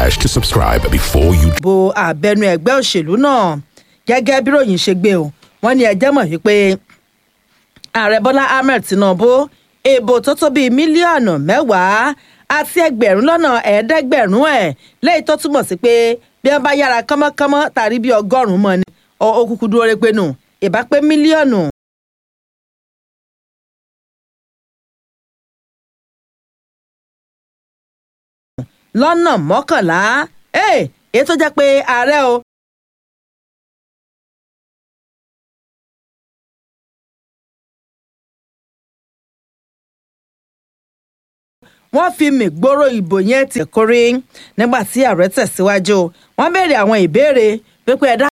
hash to subscribe before you bo àbẹnu ẹgbẹ́ òṣèlú náà gẹ́gẹ́ bí ròyìn ṣe gbé o wọ́n ní ẹjẹ́ mọ̀ wípé ààrẹ bọ́lá ahmed tinubu èèbò tó tó bíi mílíọ̀nù mẹ́wàá àti ẹgbẹ̀rún lọ́nà ẹ̀ẹ́dẹ́gbẹ̀rún ẹ̀ léyìí tó túmọ̀ sí pé bí wọ́n bá yára kánmọ́kánmọ́ tàbí bí ọgọ́rùn-ún mọ́ ni ó kúkú dúró rẹ pé nù ìbá pé mílíọ̀nù lọ́nà mọ́kànlá èyí tó jẹ́ pé ààrẹ o wọ́n fi mìgbóró ìbò yẹn ti kórè nígbà tí ààrẹ tẹ̀síwájú wọ́n béèrè àwọn ìbéèrè pípẹ́ ẹ̀dá